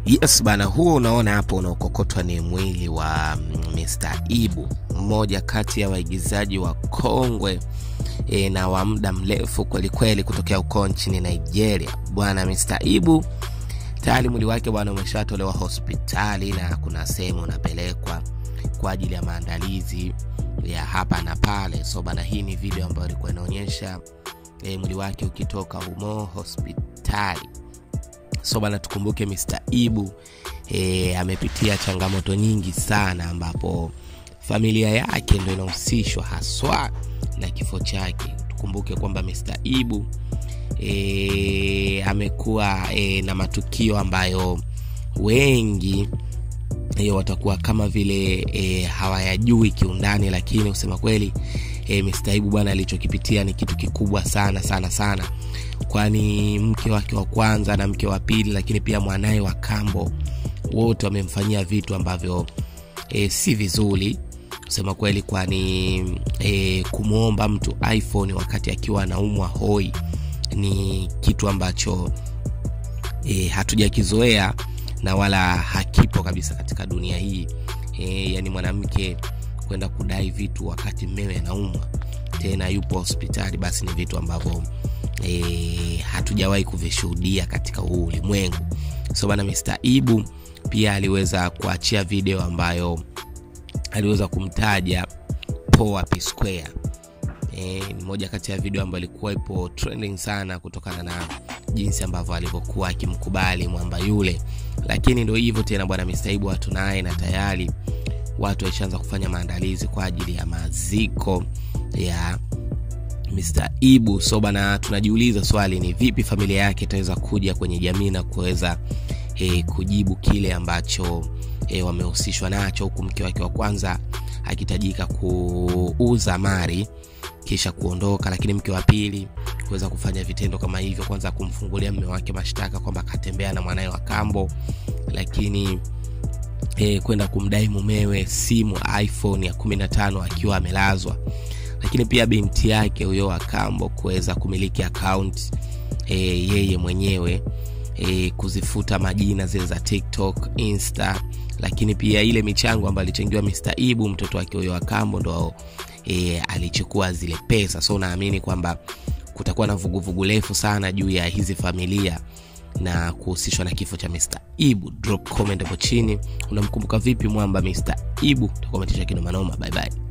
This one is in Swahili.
Yes bana, huo unaona hapo unaokokotwa ni mwili wa Mr. Ibu, mmoja kati ya waigizaji wa kongwe e, na wa muda mrefu kwelikweli kutokea huko nchini Nigeria. Bwana Mr. Ibu tayari mwili wake bwana umeshatolewa hospitali na kuna sehemu unapelekwa kwa ajili ya maandalizi ya hapa na pale. So bana, hii ni video ambayo ilikuwa inaonyesha e, mwili wake ukitoka humo hospitali so bana tukumbuke Mr. Ibu e, amepitia changamoto nyingi sana ambapo familia yake ndo inahusishwa haswa na kifo chake tukumbuke kwamba Mr. Ibu e, amekuwa e, na matukio ambayo wengi e, watakuwa kama vile e, hawayajui kiundani lakini kusema kweli e, Mr. Ibu bwana alichokipitia ni kitu kikubwa sana sana sana kwani mke wake wa kwanza na mke wa pili lakini pia mwanaye wa kambo wote wamemfanyia vitu ambavyo e, si vizuri kusema kweli kwani e, kumwomba mtu iphone wakati akiwa anaumwa hoi ni kitu ambacho e, hatujakizoea na wala hakipo kabisa katika dunia hii e, yani mwanamke kwenda kudai vitu wakati mmewe anaumwa tena yupo hospitali basi ni vitu ambavyo e, hatujawahi kuvishuhudia katika huu ulimwengu so bana Mr. Ibu pia aliweza kuachia video ambayo aliweza kumtaja Poa P Square e, ni moja kati ya video ambayo ilikuwa ipo trending sana kutokana na jinsi ambavyo alivyokuwa akimkubali mwamba yule lakini ndo hivyo tena bwana Mr. Ibu hatunaye na tayari watu waishaanza kufanya maandalizi kwa ajili ya maziko ya Mr. Ibu. So bana, tunajiuliza swali ni vipi familia yake itaweza kuja kwenye jamii na kuweza e, kujibu kile ambacho e, wamehusishwa nacho, huku mke wake wa kwanza akitajika kuuza mali kisha kuondoka, lakini mke wa pili kuweza kufanya vitendo kama hivyo, kwanza kumfungulia mme wake mashtaka kwamba akatembea na mwanaye wa kambo, lakini e, kwenda kumdai mumewe simu iphone ya 15 akiwa amelazwa lakini pia binti yake huyo akambo kuweza kumiliki akaunti e, yeye mwenyewe e, kuzifuta majina zile za tiktok insta lakini pia ile michango ambayo alichangiwa Mr. Ibu mtoto wake huyo akambo ndo e, alichukua zile pesa so naamini kwamba kutakuwa na vuguvugu refu sana juu ya hizi familia na kuhusishwa na kifo cha Mr. Ibu. Drop comment hapo chini, unamkumbuka vipi mwamba Mr. Ibu? Utakometisha kinomanoma. Bye bye.